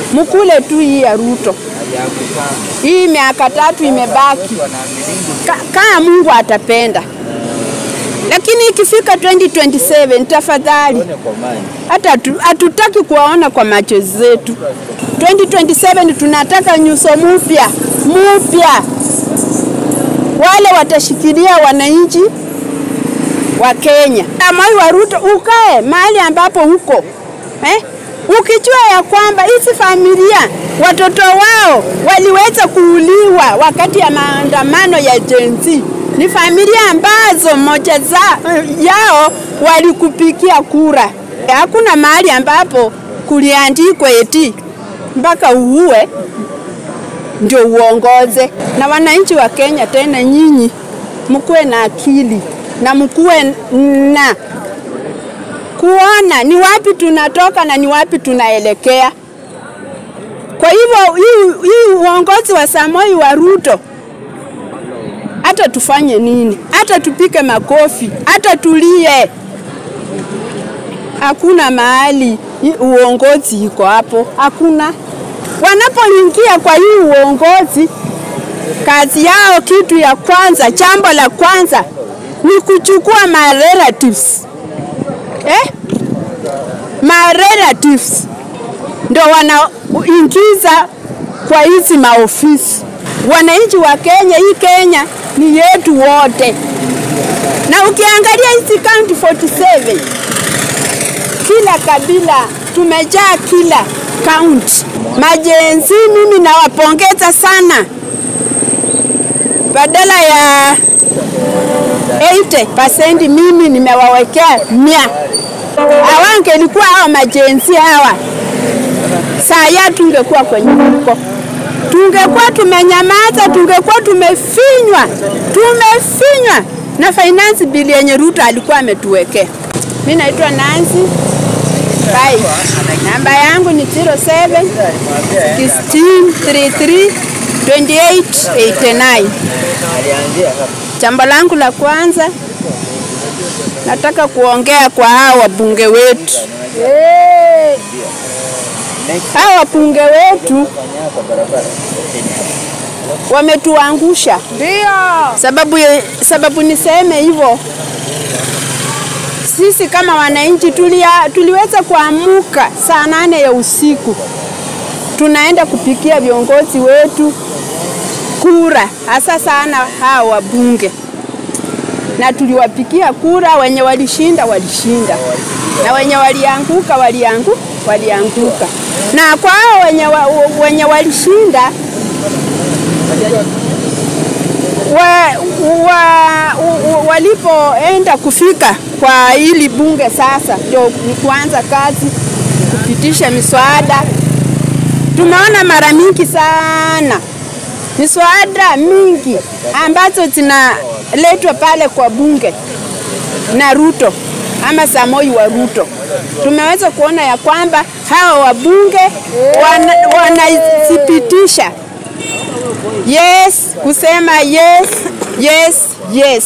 mkule tu hii ya Ruto. Hii miaka tatu imebaki, Ka, kama Mungu atapenda. Lakini ikifika 2027 tafadhali, hata hatu- hatutaki kuwaona kwa macho zetu. 2027 tunataka nyuso mpya mpya, wale watashikilia wananchi wa Kenya. Moi wa Ruto, ukae mahali ambapo huko eh? Ukijua ya kwamba hizi familia watoto wao waliweza kuuliwa wakati ya maandamano ya Gen Z, ni familia ambazo moja za, yao walikupikia kura. Hakuna mahali ambapo kuliandikwa eti mpaka uue ndio uongoze. Na wananchi wa Kenya, tena nyinyi mkuwe na akili na mkuwe na kuona ni wapi tunatoka na ni wapi tunaelekea. Kwa hivyo hii, hii uongozi wa Samoi wa Ruto, hata tufanye nini, hata tupike makofi, hata tulie, hakuna mahali hii uongozi iko hapo, hakuna. Wanapoingia kwa hii uongozi, kazi yao, kitu ya kwanza, jambo la kwanza ni kuchukua ma relatives eh? ma relatives ndo wanaingiza kwa hizi maofisi. Wananchi wa Kenya, hii Kenya ni yetu wote, na ukiangalia hizi county 47 kila kabila tumejaa kila kaunti. Majenzi, mimi nawapongeza sana, badala ya 80% mimi nimewawekea mia. Hawangelikuwa hawa majenzi hawa, saa ya tungekuwa kwenye huko, tungekuwa tumenyamaza, tungekuwa tumefinywa, tumefinywa na finance bill yenye Ruto alikuwa ametuwekea. Mimi naitwa Nancy Bai, namba yangu ni 07 1633 2889. Jambo langu la kwanza nataka kuongea kwa hao wabunge wetu. Hao wabunge wetu wametuangusha. Ndio. Sababu, sababu niseme hivyo, sisi kama wananchi tulia, tuliweza kuamuka saa nane ya usiku tunaenda kupikia viongozi wetu kura, hasa sana hao wabunge, na tuliwapikia kura. Wenye walishinda walishinda, na wenye walianguka waliangu, walianguka. Na kwa hao wenye, wa, wenye walishinda wa, wa, wa, walipoenda kufika kwa hili bunge sasa, ndio ni kuanza kazi kupitisha miswada. Tumeona mara mingi sana miswada mingi ambazo zinaletwa pale kwa bunge na Ruto ama Samoi wa Ruto. Tumeweza kuona ya kwamba hawa wabunge wanazipitisha wana yes, kusema yes, yes, yes.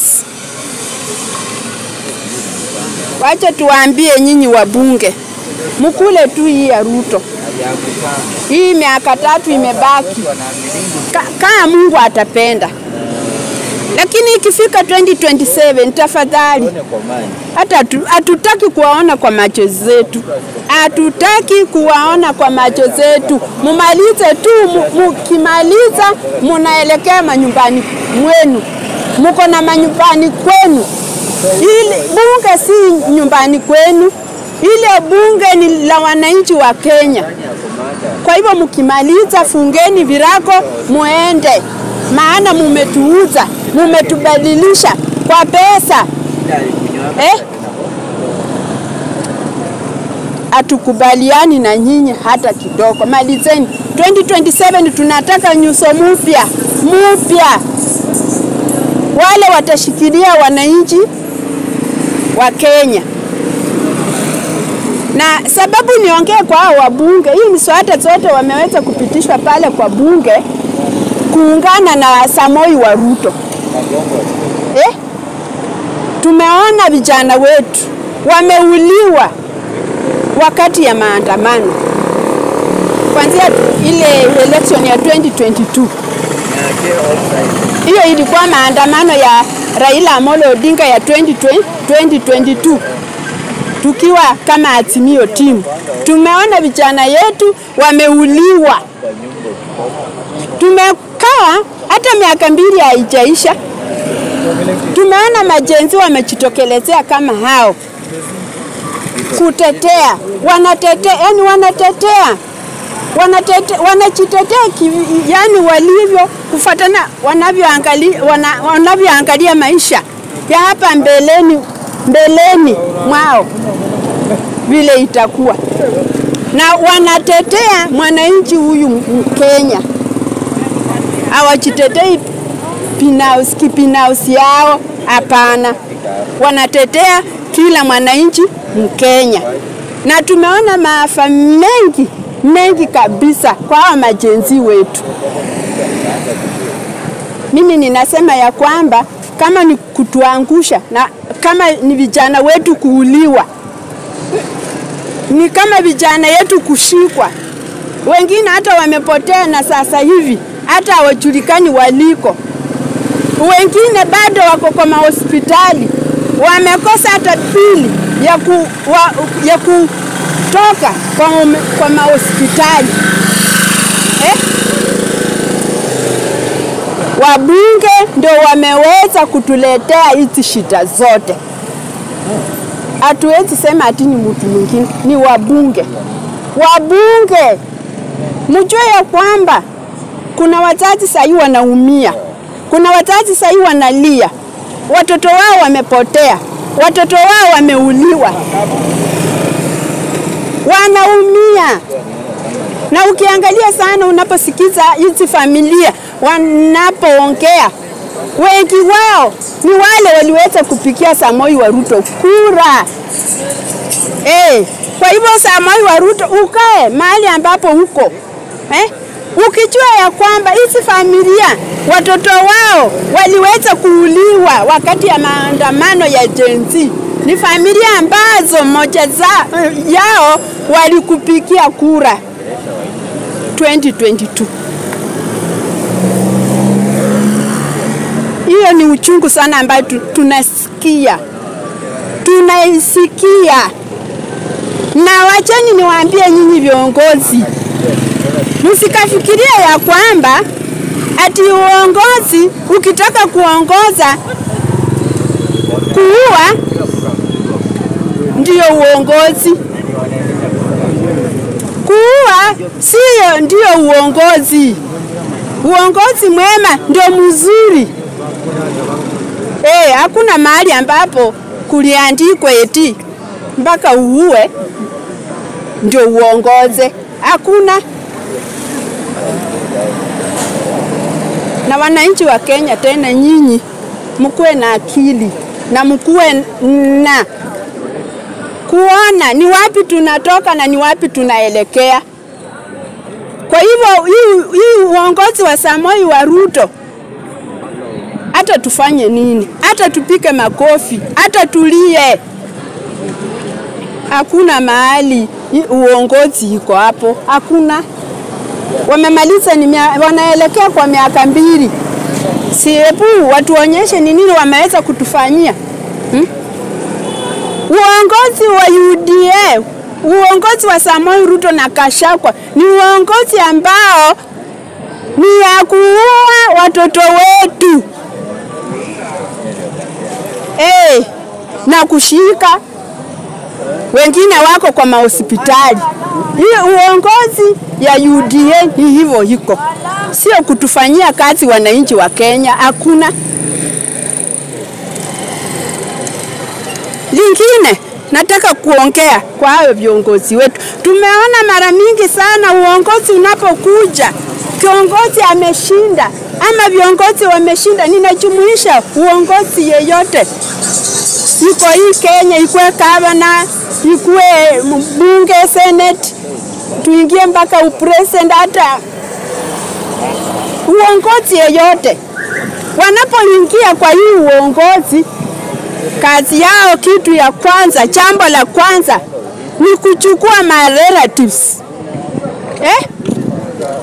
Wacha tuwaambie nyinyi wabunge, mkule tu hii ya Ruto. Hii miaka tatu imebaki, Ka, kama Mungu atapenda. Lakini ikifika 2027 tafadhali, hata hatutaki kuwaona kwa macho zetu, hatutaki kuwaona kwa macho zetu. Mumalize tu, mukimaliza munaelekea manyumbani mwenu, muko na manyumbani kwenu. Ili bunge si nyumbani kwenu, ile bunge ni la wananchi wa Kenya. Kwa hivyo mkimaliza, fungeni virako muende, maana mumetuuza, mumetubadilisha kwa pesa eh? Hatukubaliani na nyinyi hata kidogo. Malizeni 2027, tunataka nyuso mpya mpya, wale watashikilia wananchi wa Kenya na sababu niongee kwa hao wabunge, hii miswada zote wameweza kupitishwa pale kwa bunge kuungana na Samoi wa Ruto eh? Tumeona vijana wetu wameuliwa wakati ya maandamano, kwanzia ile election ya 2022 hiyo ilikuwa maandamano ya Raila Amolo Odinga ya 2020, 2022 tukiwa kama Azimio timu, tumeona vijana yetu wameuliwa. Tumekaa hata miaka mbili haijaisha, tumeona majenzi wamejitokelezea kama hao kutetea, wanatetea, yani wanatetea wanatete, wanajitetea yani walivyo kufuatana wanavyoangalia wana, wanavyoangalia maisha ya hapa mbeleni mbeleni mwao vile itakuwa, na wanatetea mwananchi huyu Mkenya, hawajitetei binafsi kibinafsi yao, hapana, wanatetea kila mwananchi Mkenya, na tumeona maafa mengi mengi kabisa kwa hawa majenzi wetu. Mimi ninasema ya kwamba kama ni kutuangusha na kama ni vijana wetu kuuliwa, ni kama vijana yetu kushikwa, wengine hata wamepotea na sasa hivi hata hawajulikani waliko, wengine bado wako kwa mahospitali, wamekosa hata pili ya, ku, wa, ya kutoka kwa, kwa mahospitali eh? Wabunge ndio wameweza kutuletea hizi shida zote. Hatuwezi sema ati ni mtu mwingine, ni wabunge. Wabunge, mjue ya kwamba kuna wazazi sahii wanaumia, kuna wazazi sahii wanalia, watoto wao wamepotea, watoto wao wameuliwa, wanaumia na ukiangalia sana, unaposikiza hizi familia wanapoongea, wengi wao ni wale waliweza kupikia Samoi wa Ruto kura eh. Kwa hivyo Samoi wa Ruto, ukae mahali ambapo uko eh, ukijua ya kwamba hizi familia watoto wao waliweza kuuliwa wakati ya maandamano ya Gen Z ni familia ambazo moja za, yao walikupikia kura 2022. Hiyo ni uchungu sana ambayo tunasikia, tunaisikia. Na wacheni niwaambie nyinyi viongozi, msikafikiria ya kwamba ati uongozi ukitaka kuongoza kuua ndiyo uongozi. Kuua siyo ndiyo uongozi. Uongozi mwema ndio mzuri. Eh, hakuna mahali ambapo kuliandikwa eti mpaka uue ndio uongoze. Hakuna. Na wananchi wa Kenya, tena nyinyi mkuwe na akili na mkuwe na kuona ni wapi tunatoka na ni wapi tunaelekea. Kwa hivyo hii, hii uongozi wa Samoi wa Ruto, hata tufanye nini, hata tupike makofi, hata tulie, hakuna mahali uongozi iko hapo, hakuna. Wamemaliza ni mia, wanaelekea kwa miaka mbili, siepu watuonyeshe ni nini wameweza kutufanyia hmm? Uongozi wa UDA, uongozi wa Samoi Ruto na Kashakwa ni uongozi ambao ni ya kuua watoto wetu hey, na kushika wengine wako kwa mahospitali. Hiyo uongozi ya UDA ni hivyo iko, sio kutufanyia kazi wananchi wa Kenya, hakuna. Lingine nataka kuongea kwa hayo viongozi wetu. Tumeona mara mingi sana uongozi unapokuja, kiongozi ameshinda ama viongozi wameshinda, ninajumuisha uongozi yeyote iko hii Kenya, ikuwe gavana, ikuwe mbunge, senate, tuingie mpaka upresident, hata uongozi yeyote, wanapoingia kwa hii uongozi kazi yao, kitu ya kwanza, jambo la kwanza ni kuchukua ma relatives eh?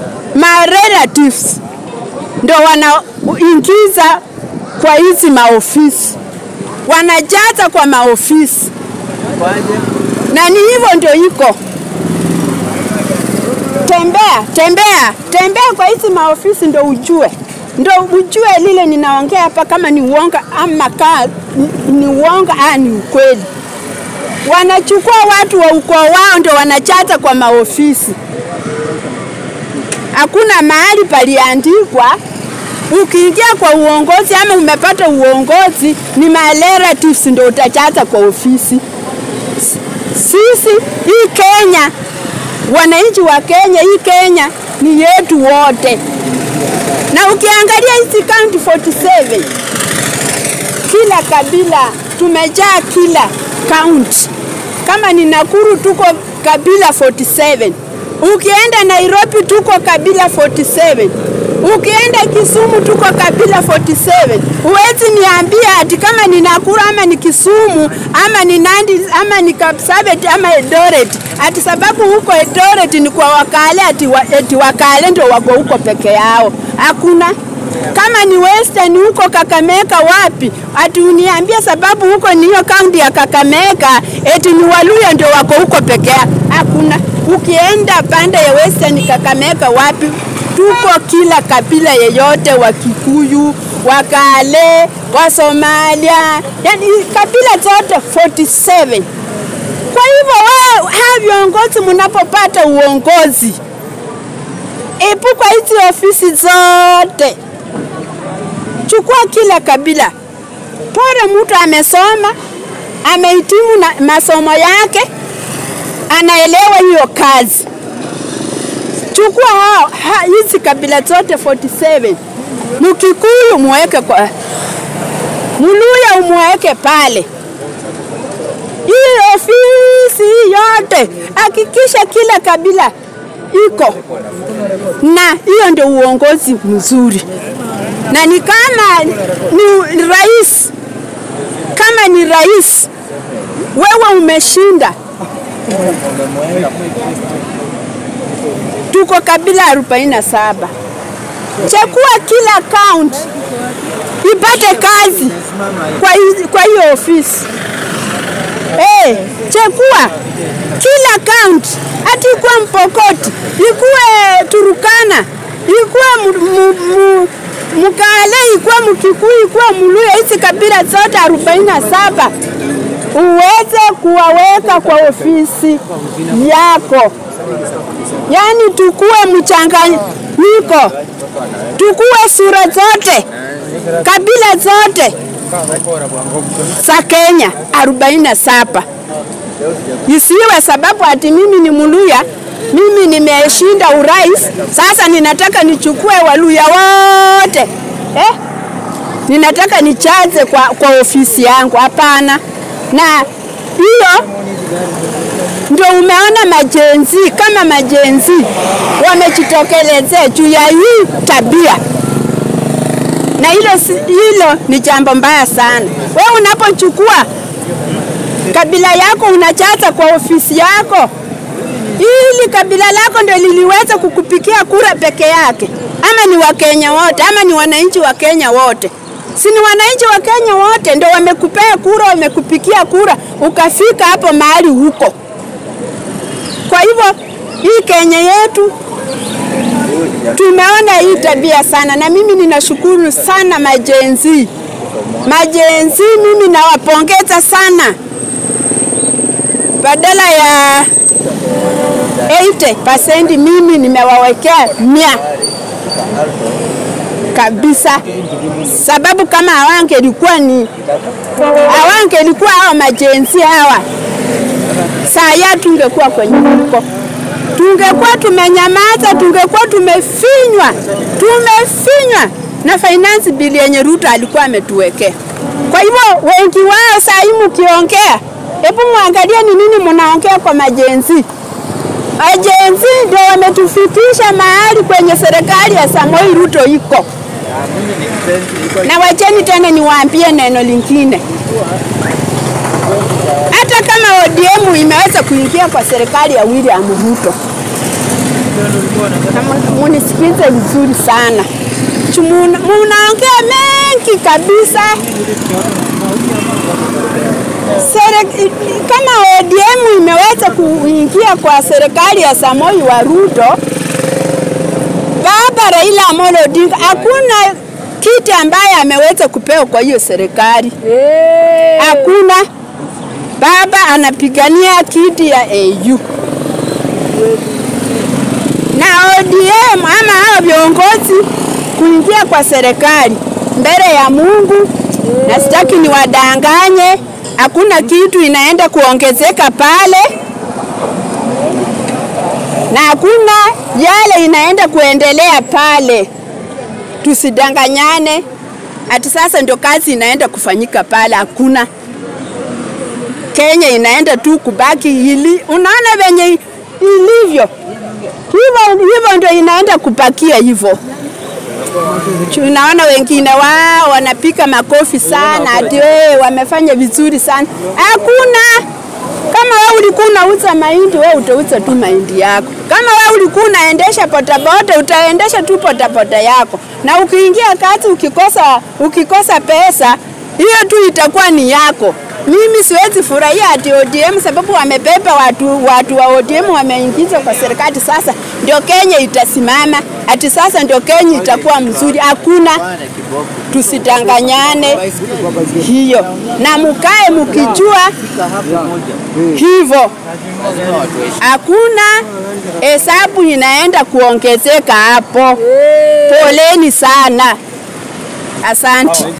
relatives ndo wanaingiza kwa hizi maofisi, wanajaza kwa maofisi, na ni hivyo ndio iko. Tembea tembea tembea kwa hizi maofisi ndo ujue, ndo ujue lile ninaongea hapa kama ni uonga ama kaa ni- ni uonga aa ni ukweli. Wanachukua watu wa ukoo wao ndo wanajaza kwa maofisi hakuna mahali paliandikwa ukiingia kwa uongozi ama umepata uongozi ni my relatives ndio utajaza kwa ofisi. S- Sisi hii Kenya, wananchi wa Kenya, hii Kenya ni yetu wote, na ukiangalia hizi county 47 kila kabila tumejaa kila county. Kama ni Nakuru tuko kabila 47, ukienda Nairobi tuko kabila 47, ukienda Kisumu tuko kabila 47. Huwezi niambia ati kama ni Nakuru ama ni Kisumu ama ni Nandi ama ni Kapsabet ama Eldoret ati sababu huko Eldoret ni kwa Wakale ati, wa, ati Wakale ndio wako huko peke yao. Hakuna kama ni Western huko Kakamega wapi, ati uniambia sababu huko ni hiyo kaunti ya Kakamega, eti ni Waluya ndio wako huko peke yao. Hakuna. Ukienda pande ya Western Kakamega wapi, tuko kila kabila yeyote, wa Kikuyu, Wakale, wa Somalia, yani kabila zote 47. Kwa hivyo wao hawa viongozi mnapopata uongozi, epuka hizi ofisi zote chukua kila kabila. Pore mtu amesoma, amehitimu na masomo yake, anaelewa hiyo kazi. Chukua hao ha, hizi kabila zote 47. Mkikuyu muweke kwa Muluya umweke pale. Hii ofisi hii yote hakikisha kila kabila iko na hiyo ndio uongozi mzuri na ni kama ni rais, kama ni rais, wewe umeshinda. Tuko kabila 47. Chakua kila kaunti ipate kazi kwa hizi- kwa hiyo ofisi. Eh, chakua kila kaunti, hati ikuwe Mpokoti, ikuwe Turukana, ikuwe mu- mu- mu- Mkale, ikuwe Mkikuyu, ikuwe Muluya, hizi kabila zote 47 uweze kuwaweka kwa ofisi yako, yaani tukuwe mchanganyiko, tukuwe sura zote, kabila zote za Kenya 47 isiwe sababu ati mimi ni Mluya, mimi nimeshinda urais, sasa ninataka nichukue Waluya wote eh? Ninataka nichaze kwa, kwa ofisi yangu. Hapana. Na hiyo ndio umeona majenzi kama majenzi wamejitokelezea juu ya hii tabia na hilo, si- hilo ni jambo mbaya sana. Wewe unapochukua kabila yako unachaza kwa ofisi yako, ili kabila lako ndio liliweza kukupikia kura peke yake, ama ni Wakenya wote, ama ni wananchi wa Kenya wote? Si ni wananchi wa Kenya wote ndio wamekupea kura, wamekupikia kura, ukafika hapo mahali huko. Kwa hivyo hii Kenya yetu tumeona hii tabia sana, na mimi ninashukuru sana majenzi majenzi, mimi nawapongeza sana, badala ya 80% mimi nimewawekea mia kabisa, sababu kama hawangelikuwa ni hawangelikuwa hawa majenzi hawa, saa ya tungekuwa kwenye huko tungekuwa tumenyamaza, tungekuwa tumefinywa, tumefinywa na finance bill yenye Ruto alikuwa ametuwekea. Kwa hivyo wengi wao saa hii mkiongea, hebu muangalie ni nini mnaongea kwa majenzi. Majenzi ndio wametufikisha mahali kwenye serikali ya Samoi Ruto iko. Na wacheni tena niwaambie neno lingine, hata kama ODM imeweza kuingia kwa serikali ya William Ruto, na mu- muni munisikize vizuri sana. Chu- muna- Munaongea mengi kabisa. Sere, kama ODM imeweza kuingia kwa serikali ya Samoi wa Ruto, baba Raila Amolo Odinga hakuna kiti ambaye ameweza kupewa kwa hiyo serikali, hakuna. Baba anapigania kiti ya AU na ODM ama hao viongozi kuingia kwa serikali mbele ya Mungu, na sitaki niwadanganye, hakuna kitu inaenda kuongezeka pale na hakuna yale inaenda kuendelea pale. Tusidanganyane ati sasa ndio kazi inaenda kufanyika pale, hakuna. Kenya inaenda tu kubaki ili, unaona venye ilivyo hivyo hivyo ndio inaenda kupakia hivyo. Tunaona wengine wao wanapika makofi sana, ati wewe wamefanya vizuri sana. Hakuna. Kama wewe ulikuwa unauza mahindi, wewe utauza tu mahindi yako. Kama wewe ulikuwa unaendesha bodaboda, utaendesha tu bodaboda yako, na ukiingia kazi ukikosa, ukikosa pesa hiyo tu itakuwa ni yako. Mimi siwezi furahia ati ODM sababu wamebeba watu, watu wa ODM wameingizwa kwa serikali. Sasa ndio Kenya itasimama, ati sasa ndio Kenya itakuwa mzuri. Hakuna, tusidanganyane hiyo, na mukae mukijua hivyo, hakuna hesabu inaenda kuongezeka hapo. Poleni sana, asante.